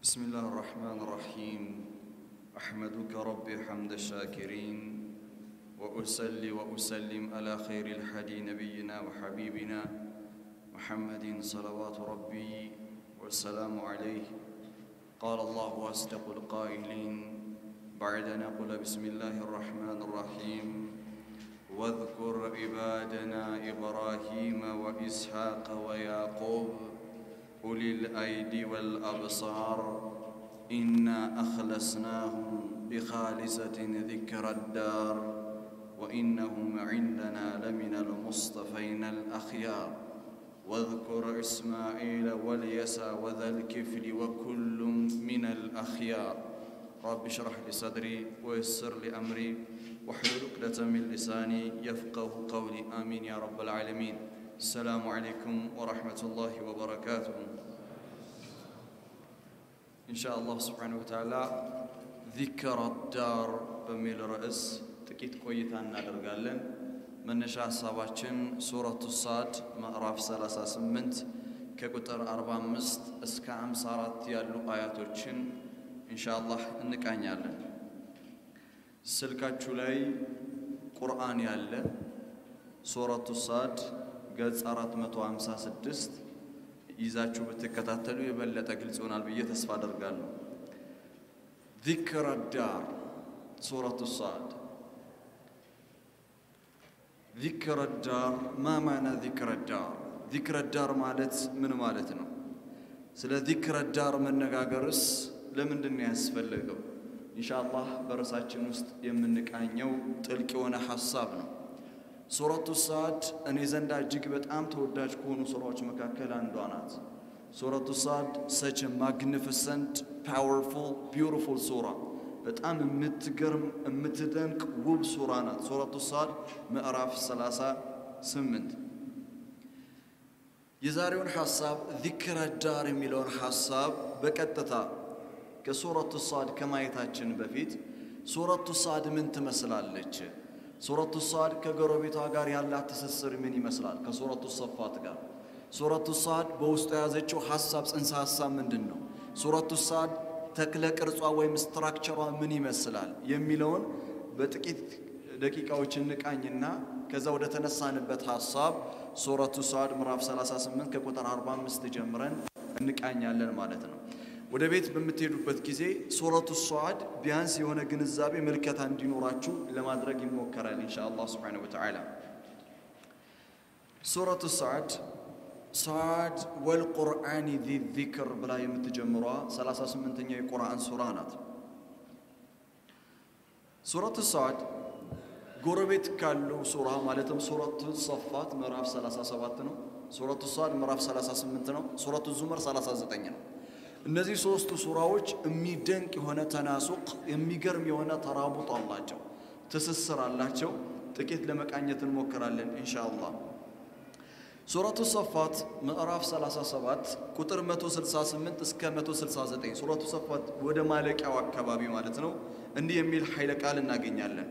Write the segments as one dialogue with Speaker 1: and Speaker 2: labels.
Speaker 1: بسم الله الرحمن الرحيم أحمدك ربي حمد الشاكرين وأصلي وأسلم على خير الحدي نبينا وحبيبنا محمد صلوات ربي والسلام عليه قال الله أصدق القائلين بعد نقول بسم الله الرحمن الرحيم واذكر عبادنا إبراهيم وإسحاق ويعقوب أولي الأيدي والأبصار إنا أخلصناهم بخالصة ذكر الدار وإنهم عندنا لمن المصطفين الأخيار واذكر إسماعيل واليسع وذا الكفل وكل من الأخيار رب اشرح لي صدري ويسر لي أمري واحلل عقدة من لساني يفقه قولي آمين يا رب العالمين السلام عليكم ورحمة الله وبركاته إن شاء الله سبحانه وتعالى ذكر الدار በሚል ርዕስ ጥቂት ቆይታ እናደርጋለን። መነሻ ሀሳባችን ሱረቱ ሳድ ምዕራፍ 38 ከቁጥር 45 እስከ 54 ያሉ አያቶችን ኢንሻአላህ እንቃኛለን። ስልካችሁ ላይ ቁርአን ያለ ሱረቱ ሳድ ገጽ 456 ይዛችሁ ብትከታተሉ የበለጠ ግልጽ ይሆናል ብዬ ተስፋ አደርጋለሁ። ዚክረ ዳር ሱረቱ ሳድ ዚክረ ዳር ማ ማዕና ዚክረ ዳር? ዚክረ ዳር ማለት ምን ማለት ነው? ስለ ዚክረ ዳር መነጋገርስ ለምንድን ነው ያስፈለገው? ኢንሻአላህ በርዕሳችን ውስጥ የምንቃኘው ጥልቅ የሆነ ሐሳብ ነው። ሱረቱ ሳድ እኔ ዘንዳ እጅግ በጣም ተወዳጅ ከሆኑ ሱራዎች መካከል አንዷ ናት። ሱረቱ ሳድ ሰች ማግኒፊሰንት ፓወርፉል ቢውቲፉል ሱራ በጣም የምትገርም የምትደንቅ ውብ ሱራ ናት። ሱረቱ ሳድ ምዕራፍ 38 የዛሬውን ሐሳብ ዚክረ ዳር የሚለውን ሐሳብ በቀጥታ ከሱረቱ ሳድ ከማየታችን በፊት ሱረቱ ሳድ ምን ትመስላለች? ሱረቱ ሳድ ከጎረቤቷ ጋር ያላት ትስስር ምን ይመስላል? ከሱረቱ ሰፋት ጋር ሱረቱ ሳድ በውስጡ የያዘችው ሐሳብ ጽንሰ ሐሳብ ምንድን ነው? ሱረቱ ሳድ ተክለ ቅርጿ ወይም ስትራክቸሯ ምን ይመስላል የሚለውን በጥቂት ደቂቃዎች እንቃኝና ከዛ ወደ ተነሳንበት ሐሳብ ሱረቱ ሳድ ምዕራፍ 38 ከቁጥር 45 ጀምረን እንቃኛለን ማለት ነው። ወደ ቤት በምትሄዱበት ጊዜ ሱረቱ ሷድ ቢያንስ የሆነ ግንዛቤ ምልከታ እንዲኖራችሁ ለማድረግ ይሞከራል ኢንሻአላህ ሱብሓነሁ ወተዓላ። ሱረቱ ሷድ ሷድ ወልቁርአኒ ዚ ዚክር ብላ የምትጀምሯ 38ኛው የቁርአን ሱራ ናት። ሱረቱ ሷድ ጎረቤት ካለው ሱራ ማለትም ሱረቱ ሰፋት ምዕራፍ 37 ነው። ሱረቱ ሷድ ምዕራፍ 38 ነው። ሱረቱ ዙመር 39 ነው። እነዚህ ሶስቱ ሱራዎች የሚደንቅ የሆነ ተናሱቅ የሚገርም የሆነ ተራቡጥ አላቸው፣ ትስስር አላቸው። ጥቂት ለመቃኘት እንሞክራለን ኢንሻአላህ። ሱረቱ ሰፋት ምዕራፍ 37 ቁጥር 168 እስከ 169 ሱረቱ ሰፋት ወደ ማለቂያው አካባቢ ማለት ነው። እንዲህ የሚል ኃይለ ቃል እናገኛለን።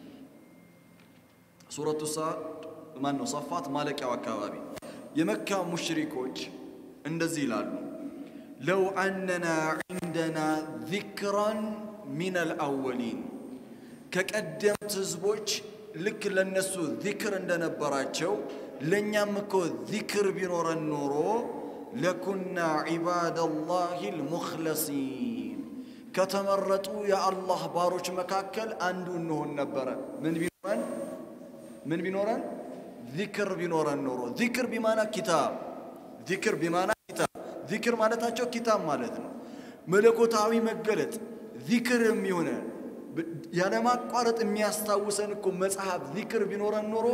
Speaker 1: ሱረቱ ማን ነው? ሰፋት ማለቂያው አካባቢ የመካ ሙሽሪኮች እንደዚህ ይላሉ ለው አነና ዒንደና ዚክራን ሚነል አወሊን ከቀደምት ህዝቦች ልክ ለነሱ ዚክር እንደነበራቸው ለእኛም እኮ ዚክር ቢኖረን ኖሮ ለኩና ዒባደላሂ ልሙኽለሲን ከተመረጡ የአላህ ባሮች መካከል አንዱ እንሆን ነበረ። ምን ቢኖረን ምን ቢኖረን ዚክር ቢኖረን ኖሮ ዚክር ቢማና ኪታብ ዚክር ቢማና ኪታብ ዚክር ማለታቸው ኪታብ ማለት ነው። መለኮታዊ መገለጥ ዚክር የሚሆነ ያለማቋረጥ የሚያስታውሰን እኮ መጽሐፍ ዚክር ቢኖረን ኖሮ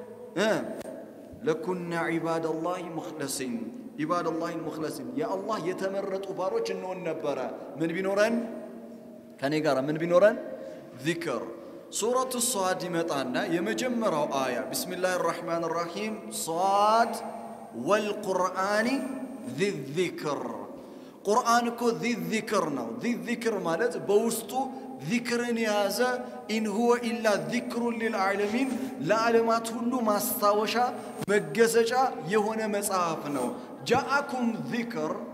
Speaker 1: ለኩና ዒባደላሂ ሙኽለሲን ዒባደላሂ ሙኽለሲን የአላህ የተመረጡ ባሮች እንሆን ነበረ። ምን ቢኖረን ከኔ ጋር ምን ቢኖረን ዚክር ሱረቱ ሷድ ይመጣና የመጀመሪያው አያ ቢስሚላህ ራሕማን ራሒም ሷድ ወልቁርአኒ ዚክር ቁርአን እኮ ዚክር ነው። ዚክር ማለት በውስጡ ዚክርን የያዘ ኢን ሁወ ኢላ ዚክሩን ሊልዓለሚን ለዓለማት ሁሉ ማስታወሻ መገሰጫ የሆነ መጽሐፍ ነው። ጃአኩም ዚክር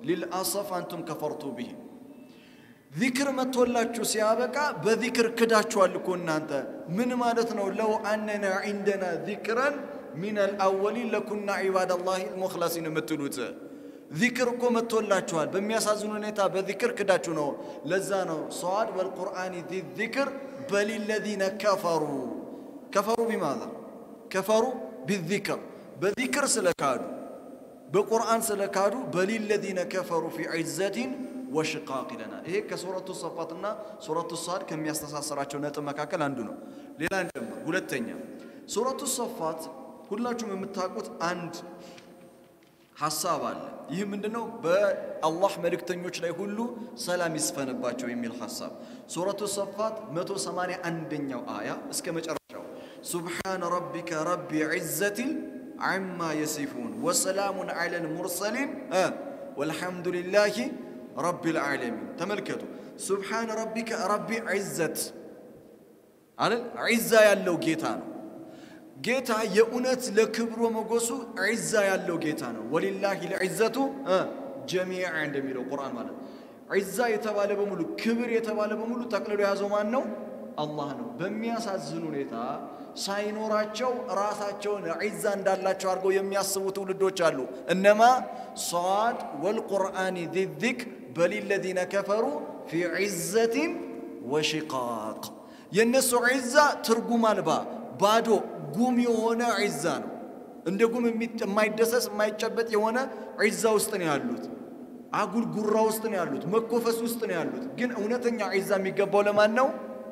Speaker 1: ሊልአሰፍ አንቱም ከፈርቱ ብሂ ዚክር መጥቶላችሁ ሲያበቃ በዚክር ክዳችኋል እኮ እናንተ። ምን ማለት ነው? ለው አነና ዒንደና ዚክረን ሚን አልአወሊን ለኩና ዒባደላሂ ልሙኽለሲን የምትሉት ዚክር እኮ መጥቶላችኋል። በሚያሳዝን ሁኔታ በዚክር ክዳችሁ ነው። ለዛ ነው ሰዋድ ወልቁርአን ዚ ዚክር በሊለዚነ ከፈሩ ከፈሩ ቢማዛ ከፈሩ ቢዚክር በዚክር ስለካዱ በቁርአን ስለካዱ በሊለዚነ ከፈሩ ፊ ዒዘቲን ወሽቃቅ ይለናል። ይሄ ከሱረቱ ሰፋትና ሱረቱ ሳድ ከሚያስተሳሰራቸው ነጥብ መካከል አንዱ ነው። ሌላ እንጨምር። ሁለተኛ ሱረቱ ሰፋት ሁላችሁም የምታውቁት አንድ ሐሳብ አለ። ይህ ምንድነው? በአላህ መልእክተኞች ላይ ሁሉ ሰላም ይስፈንባቸው የሚል ሐሳብ ሱረቱ ሰፋት 181ኛው አያ እስከ መጨረሻው ሱብሓነ ረቢከ ረቢ ዒዘቲን ዐማ የሲፉን ወሰላሙን ዐለል ሙርሰሊን ወልሐምዱሊላሂ ረቢል ዓለሚን። ተመልከቱ። ሱብሓነ ረቢከ ረቢ ዒዘት አይደል? ዒዛ ያለው ጌታ ነው። ጌታ የእውነት ለክብሮ መጎሱ ዒዛ ያለው ጌታ ነው። ወሊላሂ ልዒዘቱ ጀሚዓ እንደሚለው ቁርአን ማለት ዒዛ የተባለ በሙሉ ክብር የተባለ በሙሉ ጠቅልሎ የያዘው ማን ነው? አላህ ነው። በሚያሳዝን ሁኔታ ሳይኖራቸው ራሳቸውን ዒዛ እንዳላቸው አድርገው የሚያስቡ ትውልዶች አሉ። እነማ ሰዋድ ወልቁርአን ዚ ዚክር በሊለዚነ ከፈሩ ፊ ዒዘቲን ወሽቃቅ የእነሱ ዒዛ ትርጉም አልባ ባዶ ጉም የሆነ ዒዛ ነው። እንደ ጉም የማይደሰስ የማይጨበጥ የሆነ ዒዛ ውስጥ ነው ያሉት። አጉል ጉራ ውስጥ ነው ያሉት። መኮፈስ ውስጥ ነው ያሉት። ግን እውነተኛ ዒዛ የሚገባው ለማን ነው?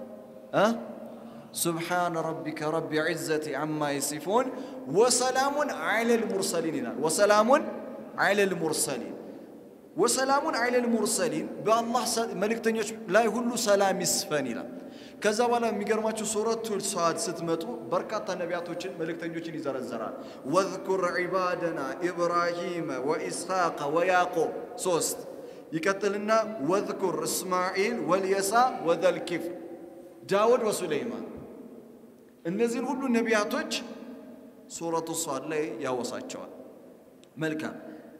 Speaker 1: ሱብሓነ ረቢከ ረቢ ዒዘቲ ዐማ የሲፉን ወሰላሙን ዐለል ሙርሰሊን ይላል። ወሰላሙን ዐለል ሙርሰሊን ወሰላሙን ዐለል ሙርሰሊን በአላህ መልእክተኞች ላይ ሁሉ ሰላም ይስፈን ይላል። ከዛ በኋላ የሚገርማችሁ ሱረቱል ሰዓድ ስትመጡ በርካታ ነቢያቶችን መልእክተኞችን ይዘረዘራል። ወዝኩር ዒባደና ኢብራሂመ ወኢስሐቀ ወያዕቆብ ሶስት ይቀጥልና ወዝኩር እስማዒል ወልየሳ ወዘልኪፍ ዳውድ ወሱለይማን እነዚህን ሁሉ ነቢያቶች ሱረቱ ሰዓድ ላይ ያወሳቸዋል። መልካም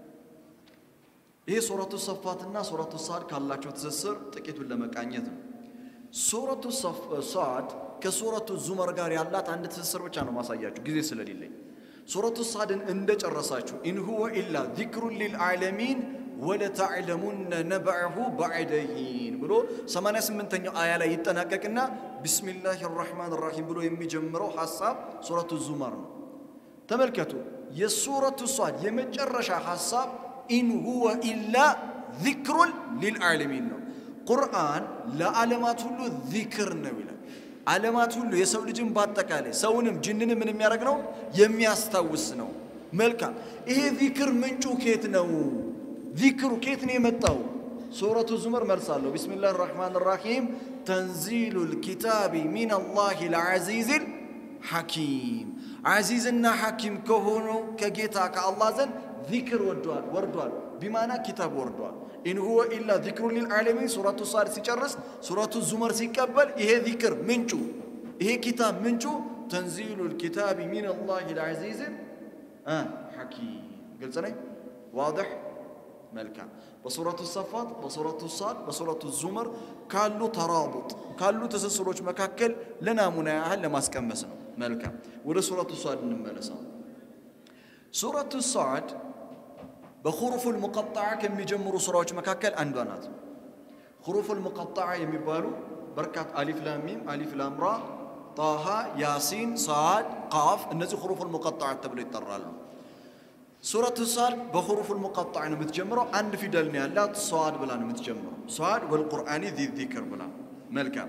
Speaker 1: ይህ ሱረቱ ሰፋትና ሱረቱ ሰዓድ ካላቸው ትስስር ጥቂቱን ለመቃኘት ነው። ሱረቱ ሰዓድ ከሱረቱ ዙመር ጋር ያላት አንድ ትስስር ብቻ ነው ማሳያችሁ ጊዜ ስለሌለኝ። ሱረቱ ሰዓድን እንደጨረሳችሁ ኢን ሁወ ኢላ ዚክሩን ሊልዓለሚን ወለተዕለሙነ ነብዐሁ በዕደ ሒን ብሎ 88ኛው አያ ላይ ይጠናቀቅና ቢስሚላህ ራሕማን ራሒም ብሎ የሚጀምረው ሐሳብ ሱረቱ ዙመር ነው። ተመልከቱ፣ የሱረቱ ሰዓድ የመጨረሻ ሐሳብ ኢን ሁወ ኢላ ዚክሩን ሊልዓለሚን ነው። ቁርአን ለዓለማት ሁሉ ዚክር ነው ይላል። ዓለማት ሁሉ የሰው ልጅን በአጠቃላይ ሰውንም ጅንንም ምን የሚያደርግ ነው? የሚያስታውስ ነው። መልካም ይሄ ዚክር ምንጩ ኬት ነው? ዚክሩ ኬት ነው የመጣው? ሱረቱ ዙመር መልሳለሁ። ቢስሚላህ ራሕማን ራሒም ተንዚሉ ልኪታቢ ሚን አላህ ልዓዚዝ ሐኪም ዓዚዝና ሐኪም ከሆነው ከጌታ ከአላህ ዘንድ ዚክር ወርዷል ወርዷል ቢማና ኪታብ ወርዷል። ኢን ሁወ ኢላ ዚክሩ ሊልዓለሚን ሱረቱ ሳድ ሲጨርስ ሱረቱ ዙመር ሲቀበል ይሄ ዚክር ምንጩ ይሄ ኪታብ ምንጩ ተንዚሉ ልኪታቢ ሚን አላህ ልዓዚዝ ሐኪም። ግልጽ ነኝ? ዋድሕ መልካም። በሱረቱ ሰፋት፣ በሱረቱ ሳድ፣ በሱረቱ ዙመር ካሉ ተራቡጥ ካሉ ትስስሮች መካከል ለናሙና ያህል ለማስቀመስ ነው። መልካም። ወደ ሱረቱ ሳድ እንመለሰው። ሱረቱ ሳድ በኹሩፉል ሙቀጣዓ ከሚጀምሩ ስራዎች መካከል አንዷ ናት። ኹሩፉል ሙቀጣዓ የሚባሉ በርካታ አሊፍ ላም ሚም፣ አሊፍ ላም ራ፣ ጣሃ፣ ያሲን፣ ሰዓድ፣ ቃፍ እነዚህ ኹሩፉል ሙቀጣዓ ተብለው ይጠራሉ። ሱረቱ ሳድ በኹሩፉል ሙቀጣዓ ነው የምትጀምረው። አንድ ፊደል ነው ያላት፣ ሰዋድ ብላ ነው የምትጀምረው። ሰዋድ ወልቁርአኒ ዚ ዚክር ብላ። መልካም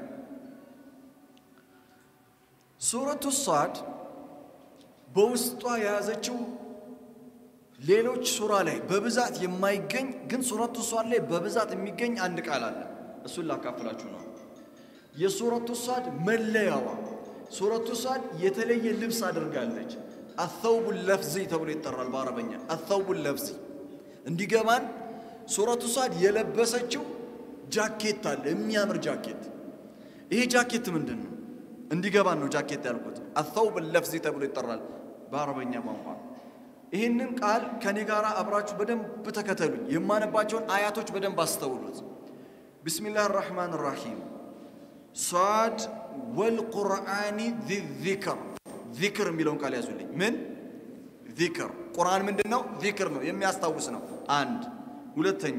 Speaker 1: ሱረቱ ሳድ በውስጧ የያዘችው ሌሎች ሱራ ላይ በብዛት የማይገኝ ግን ሱረቱ ሷድ ላይ በብዛት የሚገኝ አንድ ቃል አለ። እሱን ላካፍላችሁ ነው። የሱረቱ ሷድ መለያዋ ሱረቱ ሷድ የተለየ ልብስ አድርጋለች። አተውቡ ለፍዚ ተብሎ ይጠራል በአረበኛ። አተውቡ ለፍዚ እንዲገባን ሱረቱ ሷድ የለበሰችው ጃኬት አለ፣ የሚያምር ጃኬት። ይሄ ጃኬት ምንድን ነው? እንዲገባን ነው ጃኬት ያልኩት። አተውብ ለፍዚ ተብሎ ይጠራል በአረበኛ ቋንቋ። ይህንን ቃል ከኔ ጋር አብራችሁ በደንብ ተከተሉኝ። የማነባቸውን አያቶች በደንብ አስተውሉት። ቢስሚላህ ራሕማን ራሒም ሷድ ወልቁርአኒ ዚክር ዚክር የሚለውን ቃል ያዙልኝ። ምን ዚክር? ቁርአን ምንድን ነው? ዚክር ነው፣ የሚያስታውስ ነው። አንድ ሁለተኛ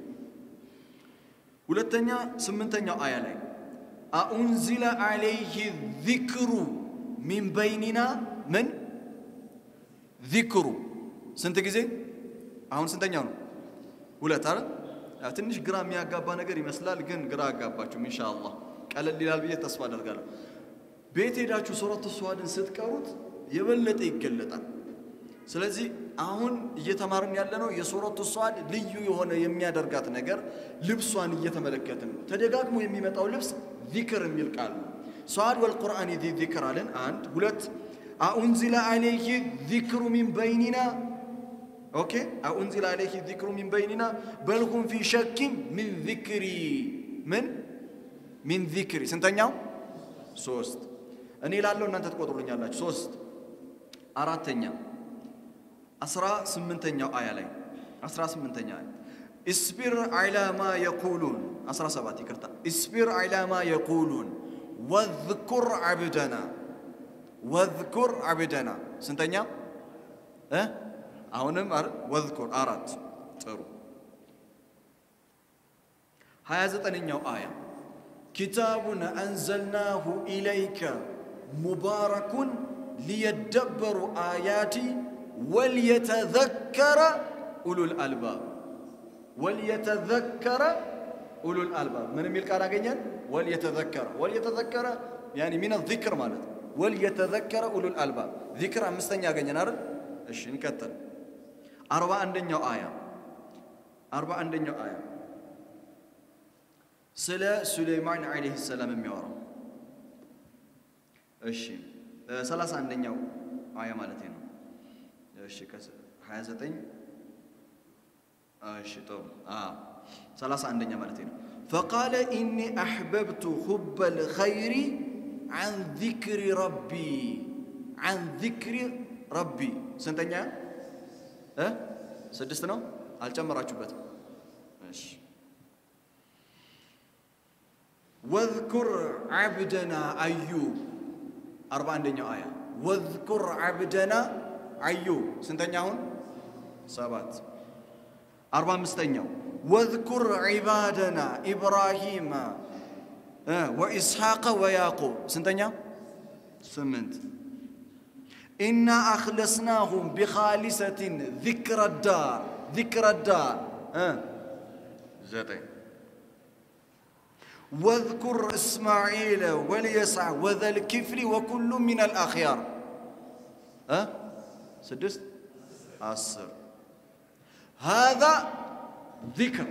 Speaker 1: ሁለተኛ ስምንተኛው አያ ላይ አኡንዚለ አለይህ ዚክሩ ሚን በይኒና ምን ዚክሩ ስንት ጊዜ? አሁን ስንተኛው ነው? ሁለት አረ ትንሽ ግራ የሚያጋባ ነገር ይመስላል፣ ግን ግራ አጋባችሁም። ኢንሻአላህ ቀለል ይላል ብዬ ተስፋ አደርጋለሁ። ቤት ሄዳችሁ ሱረቱ ሷድን ስትቀሩት የበለጠ ይገለጣል። ስለዚህ አሁን እየተማርን ያለነው የሱረቱ ሷድ ልዩ የሆነ የሚያደርጋት ነገር ልብሷን እየተመለከትን ነው። ተደጋግሞ የሚመጣው ልብስ ዚክር የሚል ቃል ነው። ሷድ ወልቁርአን ዚ ዚክር አለን። አንድ ሁለት አኡንዚለ አለይህ ዚክሩ ሚን በይኒና ኦኬ አኡንዚለ አለይህ ዚክሩ ሚን በይኒና በልሁም ፊ ሸኪን ሚን ዚክሪ ምን ሚን ዚክሪ ስንተኛው? ሶስት እኔ ላለው እናንተ ትቆጥሩልኛላችሁ። ሶስት አራተኛ አስራ ስምንተኛው አያ ላይ አስራ ስምንተኛ አያ እስቢር ዐላ ማ የቁሉን አስራ ሰባት ይቅርታ እስቢር ዐላ ማ የቁሉን ወዝኩር ዐብደና ወዝኩር ዐብደና ስንተኛ እ አሁንም ወዝኩር አራት ጥሩ ሀያ ዘጠነኛው አያ ኪታቡን አንዘልናሁ ኢለይከ ሙባረኩን ሊየደበሩ አያቲ ወልየተዘከረ ኡሉል አልባብ ወልየተዘከረ ኡሉል አልባብ ምን የሚል ቃል አገኘን? ወልየተዘከረ ወልየተዘከረ ያኒ ሚነ ዚክር ማለት ወልየተዘከረ ኡሉል አልባብ ዚክር አምስተኛ ያገኘን አይደል? እሺ እንቀጥል። አርባ አንደኛው አያ አርባ አንደኛው አያ ስለ ሱሌይማን ዓለይሂ ሰላም የሚያወራው እሺ ሰላሳ አንደኛው አያ ማለት ነው። እሺ ሀያ ዘጠኝ እሺ ጥሩ ሰላሳ አንደኛ ማለት ነው። ፈቃለ ኢኒ አሕበብቱ ሁበል ኸይሪ አን ዚክሪ ረቢ አን ዚክሪ ረቢ ስንተኛ እ ስድስት ነው አልጨመራችሁበትም። እሺ ወዝኩር ዓብደና አዩብ አርባ አንደኛው አያ ወዝኩር ዓብደና አዩብ ስንተኛ አሁን ሰባት አርባ አምስተኛው ወዝኩር ዒባደና ኢብራሂማ ወኢስሐቀ ወያዕቁብ ስንተኛ ስምንት ኢና አኽለስናሁም ቢኻሊሰትን ዚክረ ዳር ዚክረ ዳር ዘጠኝ واذكر إسماعيل واليسع وذا الكفل وكل من الأخيار أه؟ سدست عصر هذا ذكر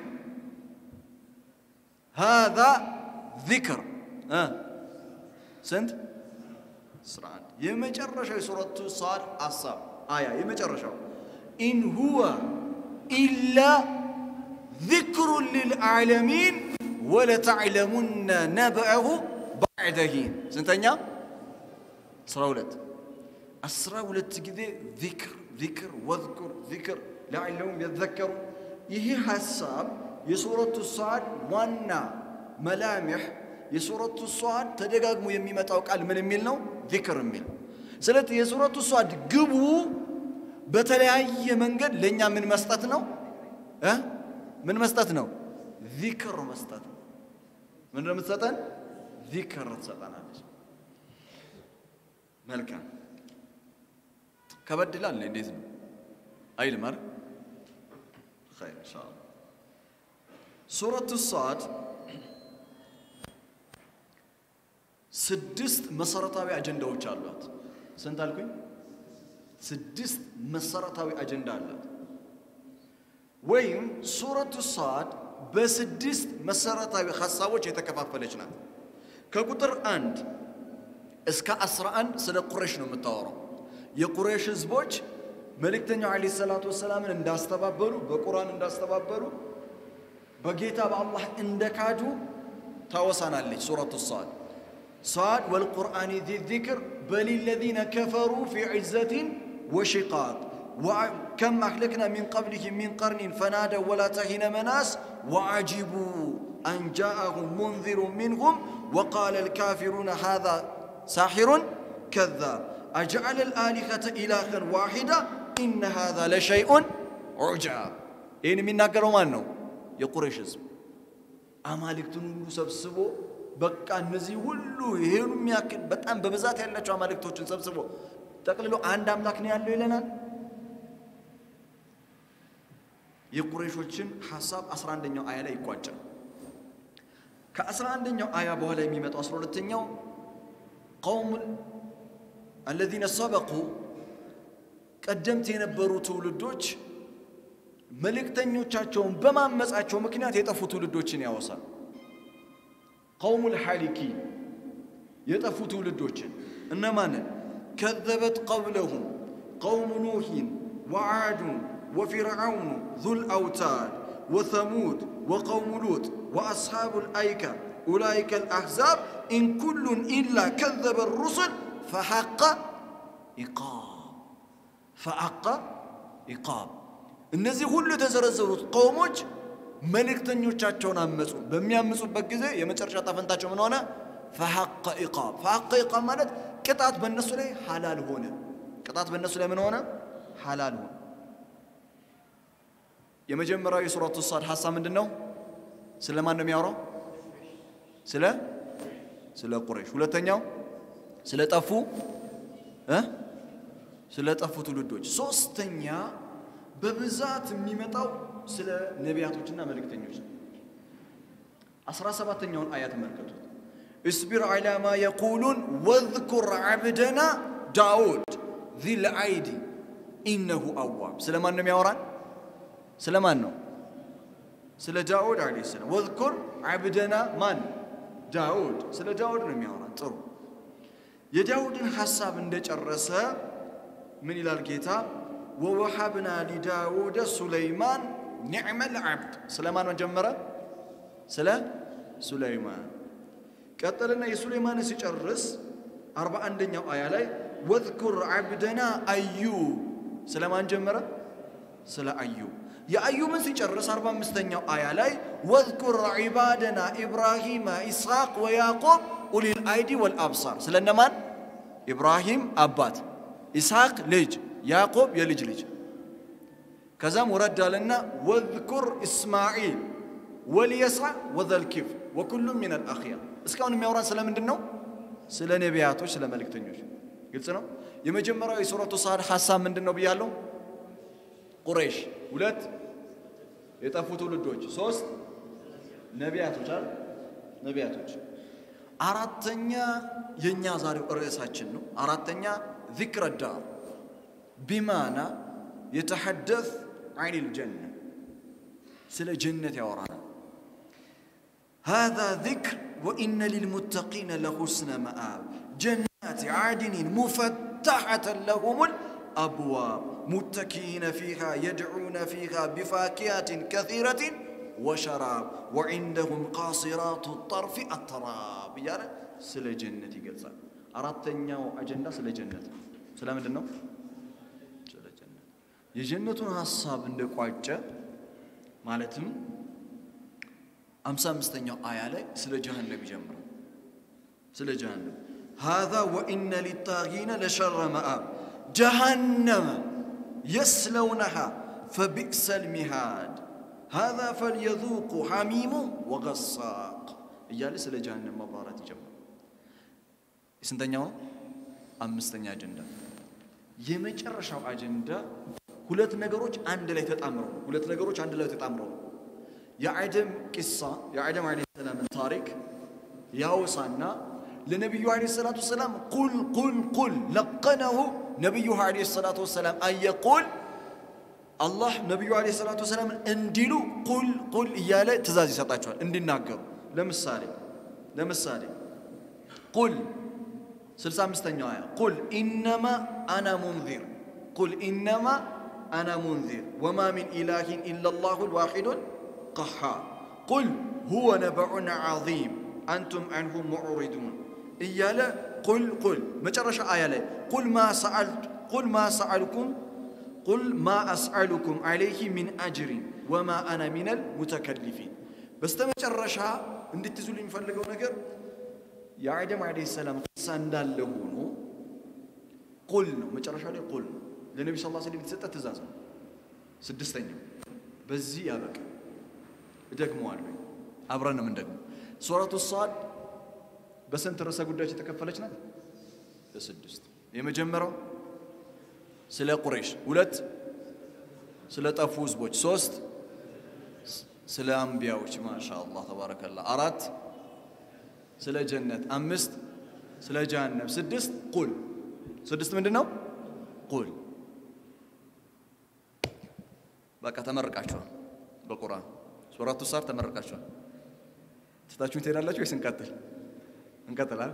Speaker 1: هذا ذكر أه؟ سنت سرعان يمجرش سورة صاد عصر آية يمجرش إن هو إلا ذكر للعالمين ወለተዕለሙነ ነበአሁ ባዕደ ሂን ስንተኛ? አስራ ሁለት አስራ ሁለት ጊዜ ዚክር ዚክር ወዝኩር ዚክር ለዓለሁም የዘከሩ ይህ ሐሳብ የሱረቱ ሰዓድ ዋና መላምሕ የሱረቱ ሰዓድ ተደጋግሞ የሚመጣው ቃል ምን የሚል ነው? ዚክር የሚል ስለዚህ የሱረቱ ሰዓድ ግቡ በተለያየ መንገድ ለእኛ ምን መስጠት ነው እ ምን መስጠት ነው? ዚክር መስጠት ነው። ምን የምትሰጠን? ዚክር ትሰጠናለች። መልካም ከበድ ይላል። እንዴት ነው አይልም አይደል? ኸይር ኢንሻአላህ። ሱረቱ ሳድ ስድስት መሰረታዊ አጀንዳዎች አሏት። ስንት አልኩኝ? ስድስት መሰረታዊ አጀንዳ አላት። ወይም ሱረቱ ሳድ በስድስት መሰረታዊ ሀሳቦች የተከፋፈለች ናት። ከቁጥር አንድ እስከ አስራ አንድ ስለ ቁረሽ ነው የምታወራው። የቁረሽ ህዝቦች መልእክተኛው ዓለይሂ ሰላቱ ወሰላምን እንዳስተባበሉ፣ በቁርአን እንዳስተባበሉ፣ በጌታ በአላህ እንደካዱ ታወሳናለች ሱረቱ ሳድ። ሳድ ወልቁርአን ዚ ዚክር በል ለዚነ ከፈሩ ፊ ዒዘትን ወሽቃቅ ከም አህለክና ሚን ቀብሊህም ሚን ቀርኒን ፈናደው ወላ ተሂነ መናስ ወዐጂቡ አን ጃአሁም ሙንዚሩ ሚንሁም ወቃለ ልካፊሩነ ሃዛ ሳሒሩን ከዛብ አጀዐለ ልአሊኸተ ኢላኸን ዋሒዳ ኢነ ሃዛ ለሸይኡን ዑጃብ ይህን የሚናገረው ማን ነው? የቁረይሽ ህዝብ አማልክትን ሁሉ ሰብስቦ በቃ እነዚህ ሁሉ ይሄኑ የሚያክል በጣም በብዛት ያላቸው አማልክቶችን ሰብስቦ ጠቅልሎ አንድ አምላክ ነው ያለው ይለናል። የቁረይሾችን ሐሳብ 11ኛው አያ ላይ ይቋጫል። ከ11ኛው አያ በኋላ የሚመጣው 12ኛው ቀውም አለዚነ ሰበቁ ቀደምት የነበሩ ትውልዶች መልእክተኞቻቸውን በማመጻቸው ምክንያት የጠፉ ትውልዶችን ያወሳል። ቀውሙል ሐሊኪን የጠፉ ትውልዶችን እነማንን? ከዘበት ቀብለሁም ቀውሙ ኑሂን ወዓዱን ወፊርዓውኑ ዙል አውታድ ወተሙድ ወቀውሙ ሉጥ ወአስሓቡ ልአይካ ኡላይከ ልአሕዛብ ኢን ኩሉን ኢላ ከዘበ ሩሱል ፈሐቀ ኢቃብ ፈሐቀ ኢቃብ እነዚህ ሁሉ የተዘረዘሩት ቀውሞች መልእክተኞቻቸውን አመፁ። በሚያምፁበት ጊዜ የመጨረሻ ጣፈንታቸው ምን ሆነ? ፈሐቀ ኢቃብ። ፈሐቀ ኢቃብ ማለት ቅጣት በእነሱ ላይ ሐላል ሆነ። ቅጣት በእነሱ ላይ ምን ሆነ? ሐላል ሆነ። የመጀመሪያው የሱረቱ ሳድ ሐሳብ ምንድን ነው? ስለ ማን ነው የሚያወራው? ስለ ስለ ቁረይሽ። ሁለተኛው ስለ ጠፉ እ ስለ ጠፉ ትውልዶች። ሶስተኛ በብዛት የሚመጣው ስለ ነቢያቶችና መልእክተኞች ነው። አስራ ሰባተኛውን አያ ተመልከቱት። እስቢር ዐላ ማ የቁሉን ወዝኩር ዐብደና ዳውድ ዚል አይዲ ኢነሁ አዋብ። ስለ ማን ነው የሚያወራን? ስለ ማን ነው? ስለ ዳውድ ዓለይሂ ሰላም። ወዝኩር ዐብደና ማን? ዳውድ። ስለ ዳውድ ነው የሚያወራን። ጥሩ። የዳውድን ሐሳብ እንደጨረሰ ምን ይላል ጌታ? ወወሃብና ሊዳውደ ሱለይማን ኒዕመል ዓብድ። ስለ ማን ጀመረ? ስለ ሱለይማን ቀጠልና የሱለይማንን ሲጨርስ አርባ አንደኛው አያ ላይ ወዝኩር ዓብደና አዩብ። ስለ ማን ጀመረ? ስለ አዩብ። የአዩብን ሲጨርስ አርባ አምስተኛው አያ ላይ ወዝኩር ዒባደና ኢብራሂማ ኢስሐቅ ወያዕቆብ ኡሊል አይዲ ወልአብሳር። ስለ እነማን? ኢብራሂም አባት፣ ኢስሐቅ ልጅ ያዕቆብ የልጅ ልጅ። ከዛም ወረድ አለና ወዝኩር እስማዒል ወልየስዓ ወዘልኪፍ ወኩሉም ሚን አልአኽያር። እስካሁን የሚያወራን ስለ ምንድን ነው? ስለ ነቢያቶች፣ ስለ መልእክተኞች። ግልጽ ነው። የመጀመሪያው የሱረቱ ሳድ ሐሳብ ምንድን ነው ብያለሁ? ቁረይሽ። ሁለት የጠፉ ትውልዶች። ሶስት ነቢያቶች አለ ነቢያቶች። አራተኛ የእኛ ዛሬው ርዕሳችን ነው። አራተኛ ዚክረ ዳር ቢማና የተሐደስ ዐኒል ጀነ ስለ ጀነት ያወራናል። ሃዛ ዚክር ወኢነ ሊልሙተቂነ ለሁስነ መአብ ጀናት ዓድንን ሙፈተሐተን ለሁሙል አብዋብ ሙተኪኢነ ፊሃ የድዑነ ፊሃ ቢፋኪያትን ከሲረትን ወሸራብ ወዒንደሁም ቃሲራቱ ጠርፊ አተራብ እያለ ስለ ጀነት ይገልጻል። አራተኛው አጀንዳ ስለ ጀነት ነው። ስለ ምንድን ነው? ስለ ጀነት የጀነቱን ሐሳብ እንደቋጨ ማለትም አምሳ አምስተኛው አያ ላይ ስለ ጀሃነም ይጀምራል። ስለ ጀሃነም ሃዛ ወኢነ ሊጣጊነ ለሸረ መአብ ጀሃነመ የስለውነሃ ፈቢእሰል ሚሃድ ሃዛ ፈልየذوቁ ሐሚሙ ወገሳቅ እያለ ስለ ጀሃነም ማብራራት ይጀምራል። የስንተኛው ነው? አምስተኛ አጀንዳ። የመጨረሻው አጀንዳ ሁለት ነገሮች አንድ ላይ ተጣምረው ሁለት ነገሮች አንድ ላይ ተጣምረው የአደም ቂሳ የአደም ዓለይሂ ሰላምን ታሪክ ያወሳና ለነቢዩ ዓለይሂ ሰላቱ ወሰላም ቁል ቁል ቁል ለቀነሁ ነቢዩ ዓለይሂ ሰላቱ ወሰላም አየቁል አላህ ነቢዩ ዓለይሂ ሰላቱ ወሰላምን እንዲሉ ቁል ቁል እያለ ትእዛዝ ይሰጣቸዋል እንዲናገሩ። ለምሳሌ ለምሳሌ ቁል ስልሳ አምስተኛው አያ ቁል ኢነማ አና ሙንዚር ቁል ኢነማ አና ሙንዚር ወማ ሚን ኢላሂን ኢለላሁ ልዋሒዱን ቀሃር ቁል ሁወ ነበዑን ዓዚም አንቱም አንሁ ሙዕሪዱን እያለ ቁል ቁል መጨረሻ አያ ላይ ቁል ማ ሰአልኩም ቁል ማ አስአሉኩም ዐለይህ ሚን አጅሪን ወማ አና ሚነል ሙተከሊፊን። በስተመጨረሻ እንድትይዙል የሚፈልገው ነገር የአደም ዓለይሂ ሰላም ቅሳ እንዳለ ሆኖ ቁል ነው። መጨረሻ ላይ ቁል ነው። ለነቢ ስ ላ ስለም የተሰጠ ትእዛዝ ነው። ስድስተኛው በዚህ ያበቃ። እደግመዋለሁ፣ አብረን ነው የምንደግመው። ሱረቱ ሳድ በስንት ርዕሰ ጉዳዮች የተከፈለች ናት? በስድስት። የመጀመሪያው ስለ ቁረይሽ፣ ሁለት ስለ ጠፉ ህዝቦች፣ ሶስት ስለ አንቢያዎች ማሻ አላህ ተባረከላ፣ አራት ስለ ጀነት፣ አምስት ስለ ጀሃነም፣ ስድስት ቁል። ስድስት ምንድን ነው? ቁል። በቃ ተመርቃችኋል። በቁርአን ሱረቱ ሳድ ተመርቃችኋል። ትታችሁን ትሄዳላችሁ ወይስ እንቀጥል? እንቀጥላል።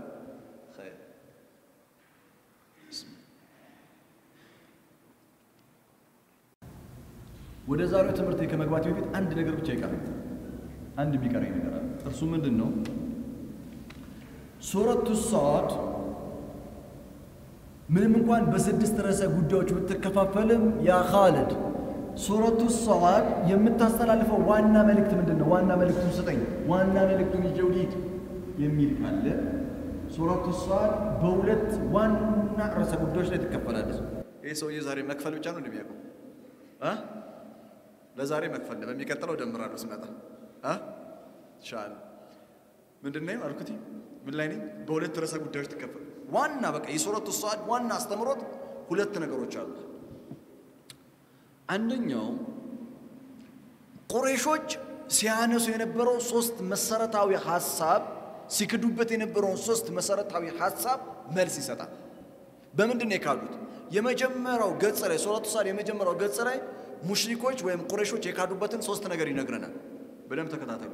Speaker 1: ወደ ዛሬው ትምህርት ከመግባት በፊት አንድ ነገር ብቻ ይቀራል። አንድ የሚቀረኝ ነገር አለ። እርሱ ምንድን ነው? ሱረቱ ሳድ ምንም እንኳን በስድስት ርዕሰ ጉዳዮች ብትከፋፈልም ያ ኻልድ ሱረቱ ሳድ የምታስተላልፈው ዋና መልእክት ምንድን ነው? ዋና መልእክቱን ስጠኝ፣ ዋና መልእክቱን ይዤው ልሂድ የሚል ካለ ሱረቱ ሳድ በሁለት ዋና ርዕሰ ጉዳዮች ላይ ትከፈላለች። ይህ ሰውዬ ዛሬ መክፈል ብቻ ነው እንደሚያውቀው እ ለዛሬ መክፈል ነው። በሚቀጥለው ደምራለሁ ስመጣ እ ሻል ምንድን ነው አልኩት? ምን ላይ ነኝ? በሁለት ርዕሰ ጉዳዮች ትከፈል። ዋና በቃ የሱረቱ ሳድ ዋና አስተምሮት ሁለት ነገሮች አሉት። አንደኛው ቁረይሾች ሲያነሱ የነበረው ሶስት መሰረታዊ ሀሳብ ሲክዱበት የነበረውን ሶስት መሰረታዊ ሀሳብ መልስ ይሰጣል። በምንድን ነው የካዱት? የመጀመሪያው ገጽ ላይ ሱረቱ ሳድ የመጀመሪያው ገጽ ላይ ሙሽሪኮች ወይም ቁረይሾች የካዱበትን ሶስት ነገር ይነግረናል። በደንብ ተከታተሉ።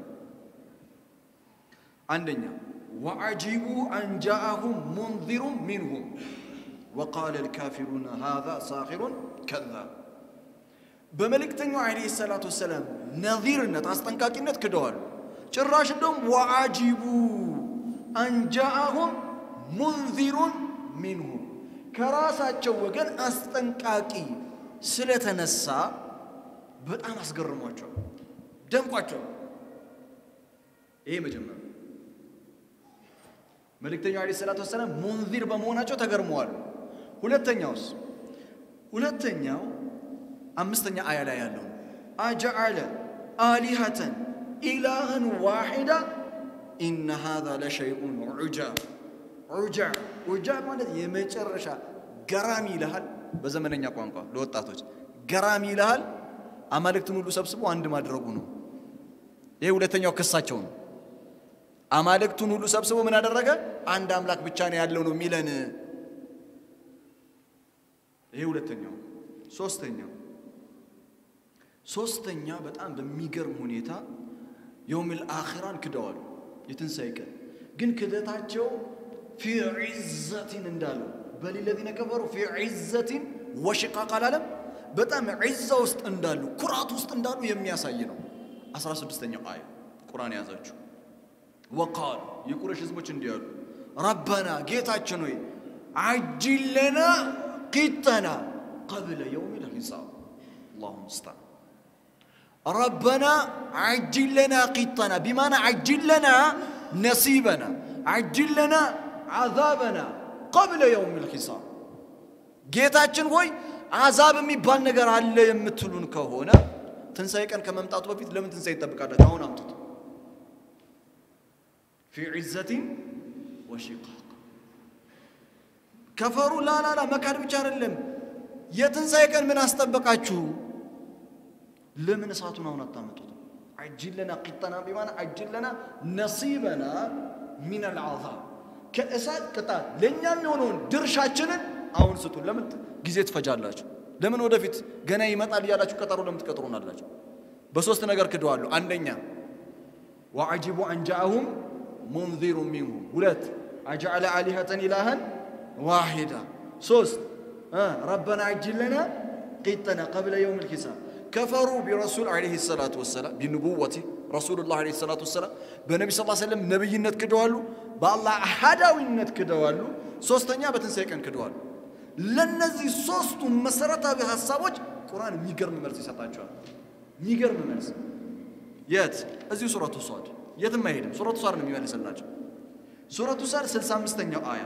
Speaker 1: አንደኛ ወዐጂቡ አን ጃአሁም ሙንዚሩን ሚንሁም ወቃለ ልካፊሩነ ሃዛ ሳሒሩን ከዛብ በመልእክተኛው ዓለይሂ ሰላቱ ወሰላም ነዚርነት አስጠንቃቂነት ክደዋል። ጭራሽ እንደውም ወዐጂቡ አንጃአሁም ሙንዚሩን ሚንሁም ከራሳቸው ወገን አስጠንቃቂ ስለተነሳ በጣም አስገርሟቸዋል፣ ደንቋቸዋል። ይሄ መጀመሪያ መልእክተኛው ዓለይሂ ሰላቱ ወሰላም ሙንዚር በመሆናቸው ተገርመዋል። ሁለተኛውስ ሁለተኛው አምስተኛ አያ ላይ ያለው አጀዐለ አሊሀተን ኢላህን ዋሒዳ ኢነ ሃዛ ለሸይኡን ዑጃብ ዑጃብ ዑጃብ ማለት የመጨረሻ ገራሚ ይልሃል። በዘመነኛ ቋንቋ ለወጣቶች ገራሚ ይልሃል። አማልክትን ሁሉ ሰብስቦ አንድ ማድረጉ ነው። ይሄ ሁለተኛው ክሳቸው ነው። አማልክቱን ሁሉ ሰብስቦ ምን አደረገ? አንድ አምላክ ብቻ ነው ያለው ነው የሚለን። ይሄ ሁለተኛው። ሶስተኛው ሶስተኛ በጣም በሚገርም ሁኔታ የውሚል አኺራን ክደዋል። የትንሣኤ ቀን ግን ክደታቸው ፊ ዒዘቲን እንዳለው በሊለዚነ ከፈሩ ፊ ዒዘቲን ወሽቃቅ አላለም። በጣም ዒዛ ውስጥ እንዳሉ ኩራት ውስጥ እንዳሉ የሚያሳይ ነው። አስራ ስድስተኛው አያ ቁርአን የያዛችሁ ወቃሉ የቁረሽ ህዝቦች እንዲህ አሉ፣ ረበና ጌታችን ሆይ አጅል ለና ቂጠና ቀብለ የውም ልሒሳብ አላሁ ሙስተዓን ረበና አጅል ለና ቂጠና ቢማና አጅል ለና ነሲበና አጅል ለና ዓዛበና ቀብለ የውም ልሒሳብ ጌታችን ሆይ አዛብ የሚባል ነገር አለ የምትሉን ከሆነ ትንሣኤ ቀን ከመምጣቱ በፊት ለምን ትንሣኤ ይጠብቃላችሁ? አሁን አምጡት። ፊ ዒዘቲን ወሺቃቅ ከፈሩ ላላላ መካድ ብቻ አይደለም። የትንሣኤ ቀን ምን አስጠበቃችሁ? ለምን እሳቱን አሁን አታመጡት? አጅል ለና ቂጠና ቢማና አጅል ለና ነሲበና ሚን አልዓዛብ ከእሳት ቅጣት ለእኛ የሚሆነውን ድርሻችንን አሁን ስጡን። ለምን ጊዜ ትፈጃላችሁ? ለምን ወደፊት ገና ይመጣል እያላችሁ ቀጠሮ ለምን ትቀጥሩናላችሁ? በሶስት ነገር ክደዋሉ። አንደኛ ወዐጂቡ አንጃአሁም ሙንዚሩ ሚንሁም፣ ሁለት አጀዐለ አሊሀተን ኢላሃን ዋሂዳ፣ ሶስት ረበና አጅል ለና ቂጠና ቀብለ የውም ልሒሳብ ከፈሩ ቢረሱል ዓለይሂ ሰላቱ ወሰላም ቢንቡወቲ ረሱሉላህ ዓለይሂ ሰላቱ ወሰላም በነቢ ስ ሰለም ነቢይነት ክደዋሉ። በአላህ አሃዳዊነት ክደዋሉ። ሶስተኛ በትንሣኤ ቀን ክደዋሉ። ለነዚህ ሶስቱ መሰረታዊ ሀሳቦች ቁርአን የሚገርም መልስ ይሰጣቸዋል። የሚገርም መልስ የት? እዚሁ ሱረቱ ሷድ የትም አይሄድም። ሱረቱ ሷድ ነው የሚመልስላቸው። ሱረቱ ሷድ 65ኛው አያ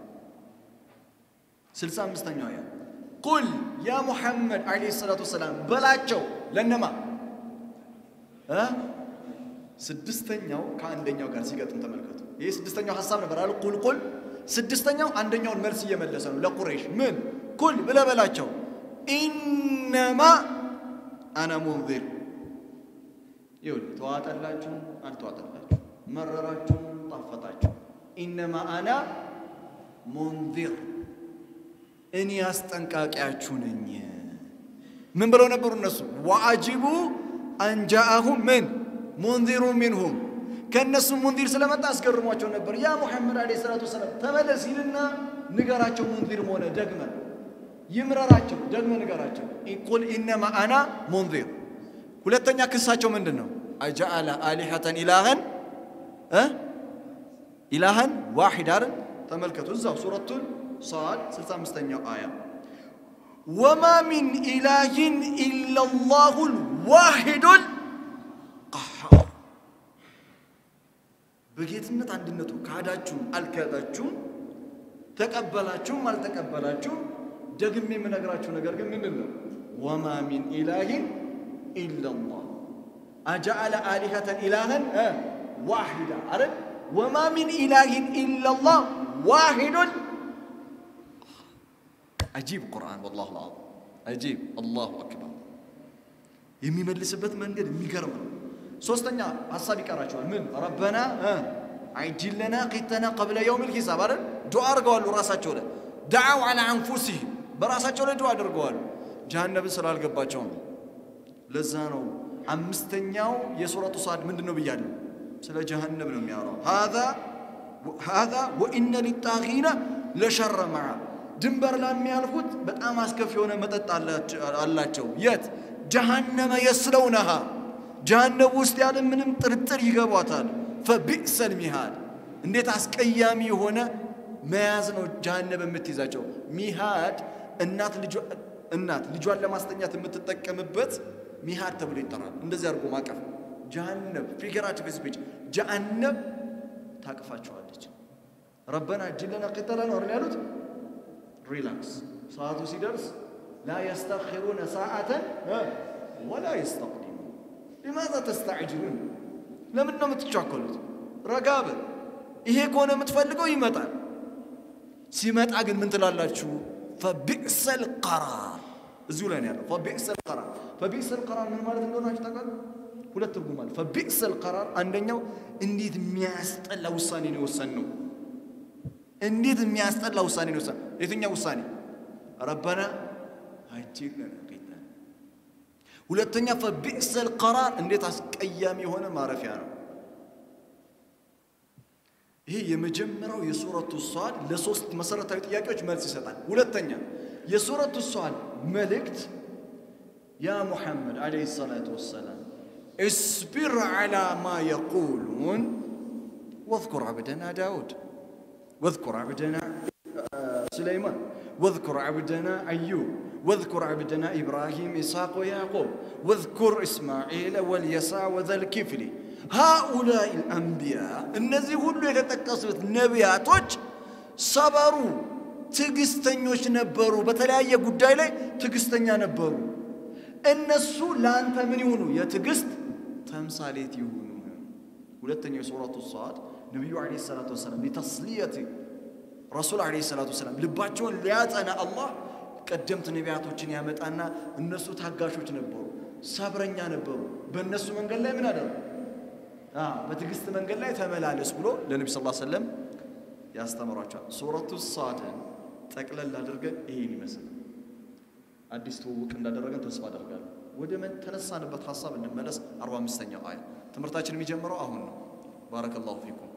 Speaker 1: 65ኛው አያ ቁል ያ ሙሐመድ ዓለይሂ ሰላቱ ወሰላም በላቸው ለነማ እ ስድስተኛው ከአንደኛው ጋር ሲገጥም ተመልከቱ። ይህ ስድስተኛው ሀሳብ ነበር አሉ ቁል ቁል ስድስተኛው አንደኛውን መልስ እየመለሰ ነው ለቁረይሽ ምን ኩል ብለህ በላቸው ኢነማ አነ ሙንዚር ይሁን ተዋጠላችሁ አልተዋጠላችሁ መረራችሁ ጣፈጣችሁ ኢነማ አና ሙንዚር እኔ አስጠንቃቂያችሁ ነኝ ምን ብለው ነበሩ እነሱ ወአጅቡ አንጃአሁም ምን ሙንዚሩ ሚንሁም ከእነሱ ሙንዚር ስለመጣ አስገርሟቸው ነበር ያ ሙሐመድ ዓለይሂ ሰላቱ ወሰላም ተመለስ ይልና ንገራቸው ሙንዚር መሆነ ደግመ ይምረራቸው ደግመ ንገራቸው ቁል ኢነማ አና ሙንዚር ሁለተኛ ክሳቸው ምንድን ነው አጀአለ አሊሐተን ኢላህን እ ኢላህን ዋሂድ አይደል ተመልከቱ እዛው ሱረቱን ሳድ 65ኛው አያ ወማ ሚን ኢላህን ኢላላሁ ልዋሂዱል ቀሃር በጌትነት አንድነቱ ካዳችሁም አልካዳችሁም ተቀበላችሁም አልተቀበላችሁም ደግሜ የምነግራችሁ ነገር ግን ምንድን ነው ወማ ሚን ኢላህን ኢላላህ አጀአለ አሊሀተን ኢላህን ዋሂዳ አይደል ወማ ሚን ኢላህን ኢላላህ ዋሂዱን አጂብ ቁርአን ወላሁ ልዓዚም አጂብ አላሁ አክበር የሚመልስበት መንገድ የሚገርም ነው ሶስተኛ ሀሳብ ይቀራቸዋል ምን ረበና አይጅል ለና ቂተና ቀብለ የውም ልሂሳብ አይደል ዱዓ አድርገዋሉ ራሳቸው ላይ ደዓው አላ አንፉሲህም በራሳቸው ላይ ዱዓ አድርገዋሉ ጀሃነብን ስላልገባቸው ነው ለዛ ነው አምስተኛው የሱረቱ ሳድ ምንድን ነው ብያለሁ ስለ ጀሃነብ ነው የሚያወራው ሃዛ ወኢነ ሊጣጊነ ለሸረ መዓ ድንበር ላይ የሚያልፉት በጣም አስከፊ የሆነ መጠጥ አላቸው የት ጀሃነመ የስለውነሃ ጀሃነብ ውስጥ ያለ ምንም ጥርጥር ይገቧታል ፈቢእሰል ሚሃድ እንዴት አስቀያሚ የሆነ መያዝ ነው ጀሃነብ የምትይዛቸው ሚሃድ እናት እናት ልጇን ለማስተኛት የምትጠቀምበት ሚሃድ ተብሎ ይጠራል እንደዚህ አድርጎ ማቀፍ ጀሃነብ ፊገራቲቭ ስፒች ጀሃነብ ታቅፋቸዋለች ረበና እጅለና ቅጠላ ነው አይደል ያሉት ሪላክስ ሰዓቱ ሲደርስ ላ የስተኺሩነ ሰዓተን ወላ የስተቅዲሙ ሊማዛ ተስተዕጅሉን ለምን ነው የምትቻኮሉት ረጋ በል ይሄ ከሆነ የምትፈልገው ይመጣል ሲመጣ ግን ምን ትላላችሁ ፈቢእሰል ቀራር እዚሁ ላይ ነው ያለው ፈቢእሰል ቀራር ፈቢእሰል ቀራር ምን ማለት እንደሆናችሁ ታውቃሉ ሁለት ትርጉም አለ ፈቢእሰል ቀራር አንደኛው እንዴት የሚያስጠላ ውሳኔ ነው የወሰን ነው እንዴት የሚያስጠላ ውሳኔ ነው የወሰን የትኛው ውሳኔ ረበና አጅል ለና ቂተን ሁለተኛ ፈቢእሰል ቀራር እንዴት አስቀያሚ የሆነ ማረፊያ ነው ይሄ የመጀመሪያው የሱረቱ ሷድ ለሶስት መሰረታዊ ጥያቄዎች መልስ ይሰጣል ሁለተኛ የሱረቱ ሷድ መልእክት ያ ሙሐመድ ዓለይሂ ሰላቱ ወሰላም እስቢር ዓላ ማ የቁሉን واذكر عبدنا داود واذكر عبدنا سليمان واذكر عبدنا أيوب واذكر عبدنا إبراهيم إسحاق ويعقوب واذكر إسماعيل واليسع وذا الكفل هؤلاء الأنبياء እነዚህ ሁሉ የተጠቀሱት ነቢያቶች ሰበሩ ትዕግስተኞች ነበሩ በተለያየ ጉዳይ ላይ ትዕግስተኛ ነበሩ እነሱ ለአንተ ምን ይሁኑ የትዕግስት ተምሳሌት ይሁኑ ሁለተኛው የሱረቱ ሰዓድ ነቢዩ ዓለይሂ ሰላቱ ወሰላም ሊተስሊየት ረሱል ዓለይሂ ሰላቱ ወሰላም ልባቸውን ሊያጸና አላህ ቀደምት ነቢያቶችን ያመጣና እነሱ ታጋሾች ነበሩ ሰብረኛ ነበሩ በእነሱ መንገድ ላይ ምን አደረጉ በትዕግስት መንገድ ላይ ተመላለስ ብሎ ለነቢ ስ ሰለም ያስተምሯቸዋል ሱረቱ ሳድን ጠቅለል አድርገን ይሄን ይመስል አዲስ ትውውቅ እንዳደረገን ተስፋ አደርጋለሁ ወደ ተነሳንበት ሀሳብ እንመለስ 45ኛው አያ ትምህርታችን የሚጀምረው አሁን ነው ባረከላሁ ፊኩም